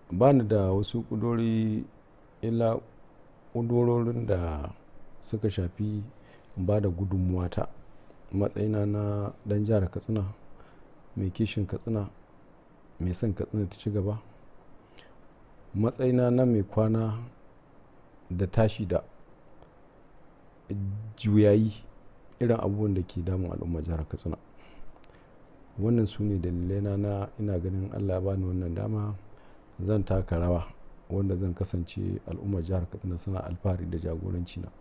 ba ni da wasu ƙuduri illa ƙudurorin da suka shafi ba da gudunmuwata matsayina na ɗan jihar katsina mai kishin katsina mai son katsina ta ci gaba matsayina na mai kwana da tashi da juyayi irin abubuwan da ke damun al'ummar jihar katsina wannan su ne dalilaina na ina ganin allah bani wannan dama zan taka rawa wanda zan kasance al'ummar jihar katsina suna alfahari da jagoranci na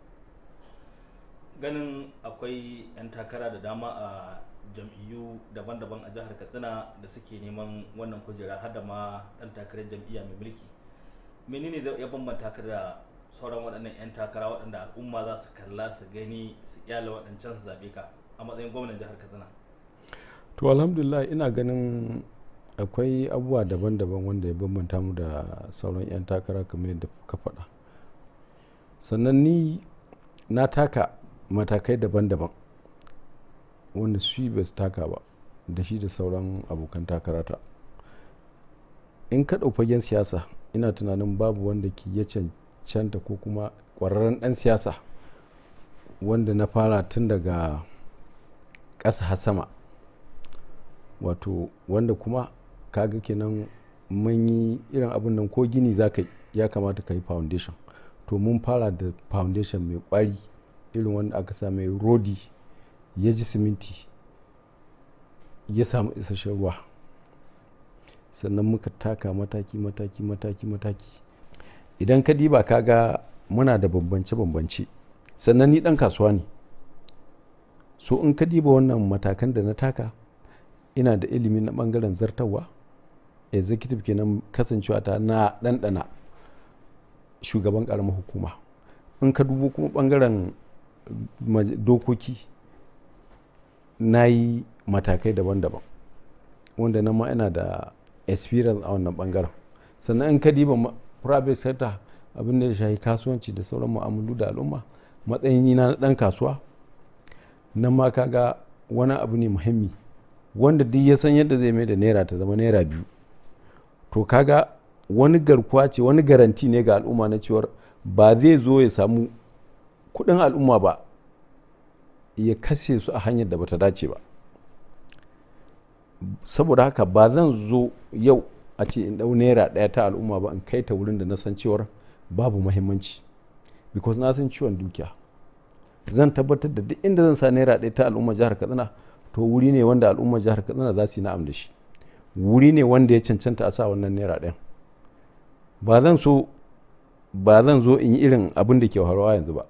ganin akwai 'yan takara da dama a jam'iyyu daban-daban a jihar katsina da suke neman wannan kujera har da ma dan takarar jam'iyya mai mulki menene ya bambanta ka da sauran waɗannan 'yan takara waɗanda al'umma za su kalla su gani su kyale waɗancan su zaɓe ka a matsayin gwamnan jihar katsina to alhamdulillah ina ganin akwai abubuwa daban-daban wanda ya bambanta mu da sauran 'yan takara kamar yadda ka faɗa sannan ni na taka matakai daban-daban wanda shi bai taka ba da shi da sauran abokan takarata in ka fagen siyasa ina tunanin babu wanda ke ya cancanta ko kuma ƙwararren ɗan siyasa wanda na fara tun daga ƙasa har sama wato wanda kuma kaga kenan mun yi irin abin nan ko gini za ka ya kamata ka yi foundation to mun fara da foundation mai kwari irin wanda aka sa mai rodi ya ji siminti ya samu isasshen ruwa sannan muka taka mataki mataki mataki mataki idan ka diba ka ga muna da bambance-bambance sannan ni dan kasuwa ne so in ka diba wannan matakan da na taka ina da ilimi na bangaren zartawa executive kenan kasancewa ta na ɗanɗana shugaban ƙaramar hukuma in ka dubo kuma bangaren dokoki na yi matakai daban-daban wanda na ma ina da experience a wannan bangaren sannan in ka diba private sector abin da ya shahi kasuwanci da sauran mu'amalu da al'umma matsayin na ɗan kasuwa nan ma kaga wani abu ne muhimmi wanda duk ya san yadda zai mai da naira ta zama naira biyu to kaga wani garkuwa ce wani garanti ne ga al'umma na cewar ba zai zo ya samu kudin al'umma ba ya kashe su a hanyar da bata dace ba saboda haka ba zan zo yau a ce in dau naira daya ta al'umma ba in kai ta wurin da na san cewar babu mahimmanci because na san ciwon dukiya zan tabbatar da duk inda zan sa naira daya ta al'umma jihar katsina to wuri ne wanda al'ummar jihar katsina za su yi na'am da shi wuri ne wanda ya cancanta a sa wannan naira ɗayan ba zan so ba zan zo in yi irin abin da ke faruwa yanzu ba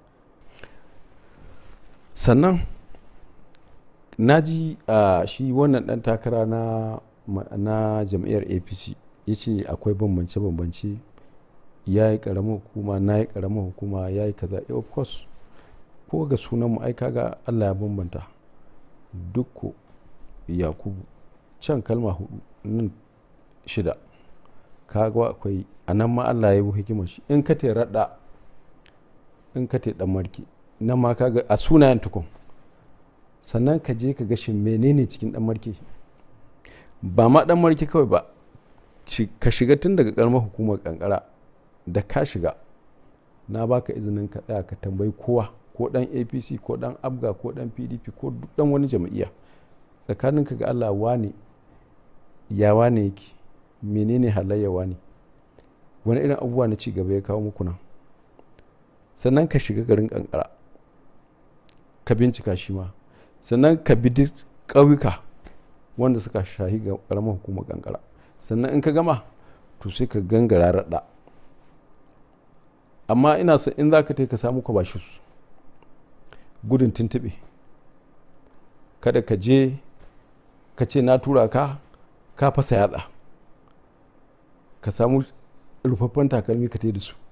sannan na ji a shi wannan ɗan takara na na jam'iyyar apc ya ce akwai bambance-bambance ya yi ƙaramar hukuma na yi ƙaramar hukuma ya yi kaza of course ko ga sunan mu ai kaga allah ya bambanta dukko yakubu can kalma hudu nan shida kaga akwai a nan ma allah ya yi hikimar shi in ka te raɗa in ka te ɗan marki nan ma kaga a sunayen tukun sannan ka je ka ga shin menene cikin ɗan marki ba ma ɗan marki kawai ba ka shiga tun daga ƙaramar hukumar kankara da ka shiga na baka izinin ka tsaya ka tambayi kowa ko dan apc ko dan abga ko dan pdp ko dan wani jam'iyya tsakaninka ga allah wane ya wane yake menene halayya wane wani irin abubuwa na cigaba ya kawo muku nan sannan ka shiga garin kankara ka bincika shi ma sannan ka bi duk ƙauyuka wanda suka shahi ga ƙaramar hukumar kankara sannan in ka gama to sai ka gangara raɗa amma ina so in za ka ka samu kwabashus gudun tuntuɓe kada ka je ka ce na tura ka ka fasa yatsa ka samu rufaffen takalmi ka da su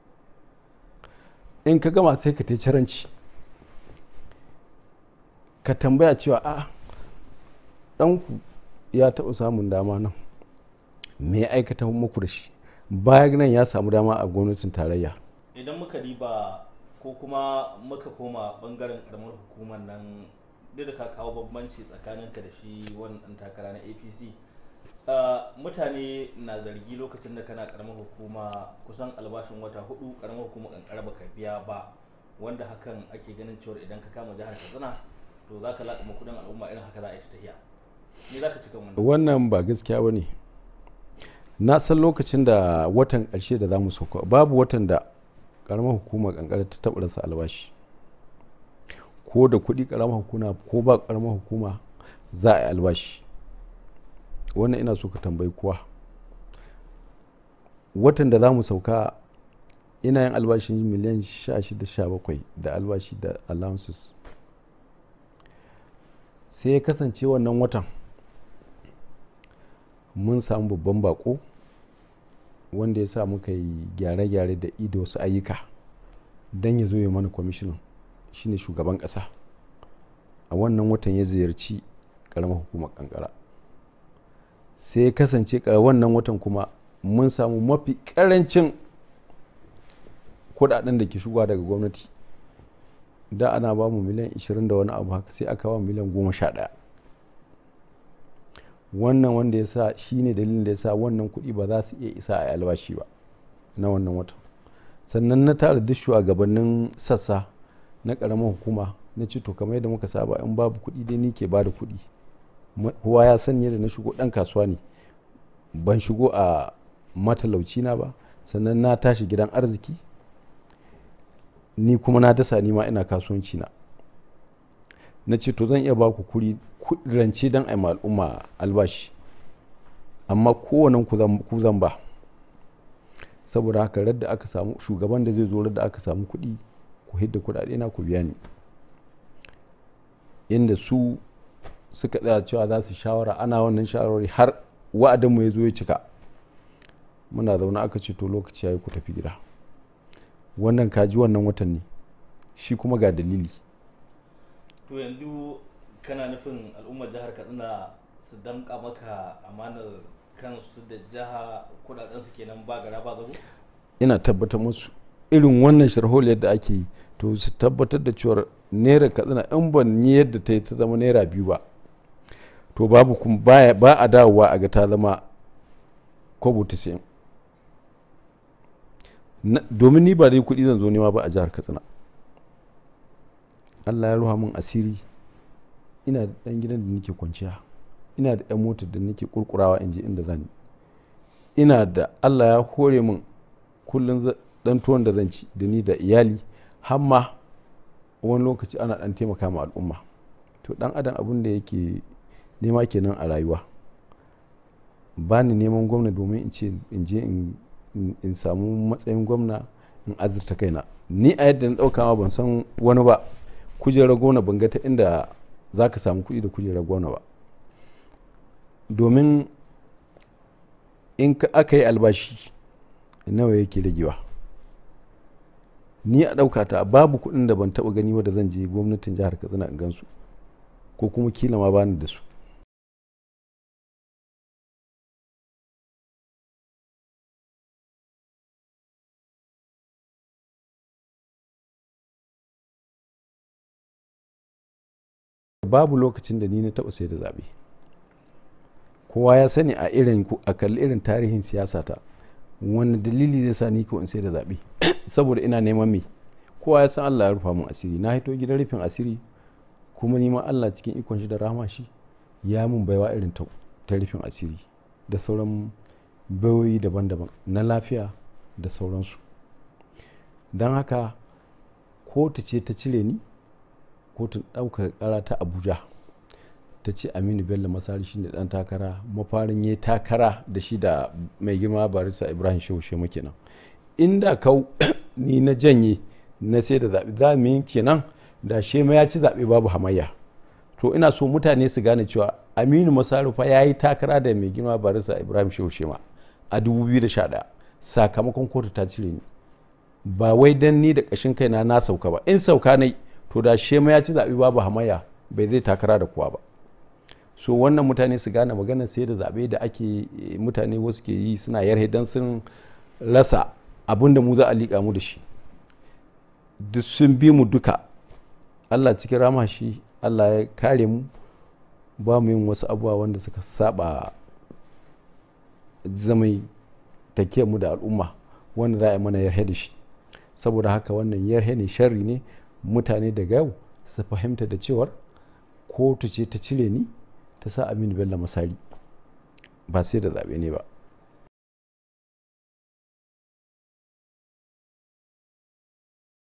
in ka gama sai ka te caranci ka tambaya cewa a ɗanku ya taɓa samun dama nan me ya aikata muku da shi bayan nan ya samu dama a gwamnatin tarayya idan muka diba ko kuma muka koma bangaren karamar hukumar nan duk da ka kawo bambanci tsakaninka da shi wannan takara na apc mutane na zargi lokacin da kana karamar hukuma kusan albashin wata hudu karamar hukuma kankara baka biya ba wanda hakan ake ganin cewa idan ka kama jihar katsina to za ka laɗa kudin al'umma irin haka za a yi ta tafiya ni za ka cika wannan wannan ba gaskiya ba ne na san lokacin da watan ƙarshe da za mu sauka babu watan da karamar hukumar kankara ta taɓa rasa albashi ko da kuɗi karamar hukuma ko ba karamar hukuma za a yi albashi wannan ina so ka tambayi kuwa watan da za mu sauka ina yin albashin miliyan 16-17 da albashi da allowances sai ya kasance wannan watan mun samu babban bako wanda ya sa muka yi gyare-gyare da ido wasu ayyuka don ya zo ya mana kwamishinan shine shugaban ƙasa a wannan watan ya ziyarci ƙaramar hukumar kankara sai ya kasance wannan watan kuma mun samu mafi ƙarancin kudaden da ke shigowa daga gwamnati da ana ba mu miliyan 20 da wani abu haka sai aka ba miliyan 11 wannan wanda ya sa shi ne dalilin da ya sa wannan kuɗi ba za su iya isa a albashi ba na wannan watan sannan na tara duk shugabannin sassa na ƙaramin hukuma na ci to kamar yadda muka saba in babu kuɗi dai ni ke ba da kuɗi kowa ya san yadda na shigo ɗan kasuwa ne ban shigo a matalauci na ba sannan na tashi gidan arziki ni kuma na dasa ni ma ina kasuwanci na na ce to zan iya ba ku kuri rance don a al'umma albashi amma kowannen ku zan ba saboda haka radda aka samu shugaban da zai zo radda aka samu kuɗi ku hidda kuɗaɗe na ku biya ni inda su suka tsaya cewa za su shawara ana wannan shawarwari har wa'adinmu ya zo ya cika muna zaune aka ce to lokaci ya yi ku tafi gida wannan kaji wannan watan ne shi kuma ga dalili to yanzu kana nufin al'ummar jihar katsina su damka maka amanar kansu da jiha kudaden su kenan ba gara ba zago ina tabbatar musu irin wannan sharholiyar da ake yi to su tabbatar da cewar naira katsina in ban yi yadda ta yi ta zama naira biyu ba to babu kuma ba a dawowa a ga ta zama kwabo ta domin ni ba dai kuɗi zan zo nema ba a jihar katsina allah ya ruha min asiri ina da ɗan gidan da nake kwanciya ina da ɗan motar da nake kurkurawa in je inda zani ina da allah ya hore min kullum ɗan tuwon da zan ci da ni da iyali hamma wani lokaci ana ɗan taimaka ma al'umma to ɗan adam abin da yake nema kenan a rayuwa ba ni neman gwamna domin in ce in je in samu matsayin gwamna in azurta kaina ni a yadda na ɗauka ma ban san wani ba kujerar gwamna ban ga ta inda za ka samu kuɗi da kujerar gwamna ba domin in aka yi albashi nawa yake ragewa ni a ɗauka ta babu kuɗin da ban taɓa gani wadda zan je gwamnatin jihar katsina in gansu ko kuma kila ma bani da su babu lokacin da ni na taɓa sai da zaɓe kowa ya sani a irin a kalli irin tarihin siyasa ta wani dalili zai sa ni ko in sai da zaɓe saboda ina neman me kowa ya san Allah ya rufa mun asiri na hito gidan rufin asiri kuma ni ma Allah cikin ikon shi da rahama shi ya mun baiwa irin ta rufin asiri da sauran bayoyi daban-daban na lafiya da sauransu don haka kotu ce ta cire ni kotun ɗaukaka ƙara ta abuja ta ce aminu bello masari shi ne ɗan takara mafarin ya takara da shi da mai girma barista ibrahim shehu shema kenan inda kau ni na janye na sai da zaɓe za mu yi kenan da shema ya ci zaɓe babu hamayya to ina so mutane su gane cewa aminu masarufa ya yi takara da mai girma barista ibrahim shehu shema a 2011 sakamakon kotu ta cire ni ba wai dan ni da ƙashin kaina na sauka ba in sauka nai to da shema ya ci zaɓe babu hamayya bai zai takara da kowa ba so wannan mutane su gane maganar sai da zaɓe da ake mutane wasu ke yi suna yarhe don sun rasa abin da mu za a liƙa mu da shi duk sun bi mu duka allah cikin rama shi allah ya kare mu ba mu yin wasu abubuwa wanda suka saba zamai mu da al'umma wanda za a yi mana yarhe da shi saboda haka wannan yarhe ne sharri ne mutane daga yau su fahimta da cewar kotu ce ta cire ni ta sa aminu bello masari ba sai da zaɓe ne ba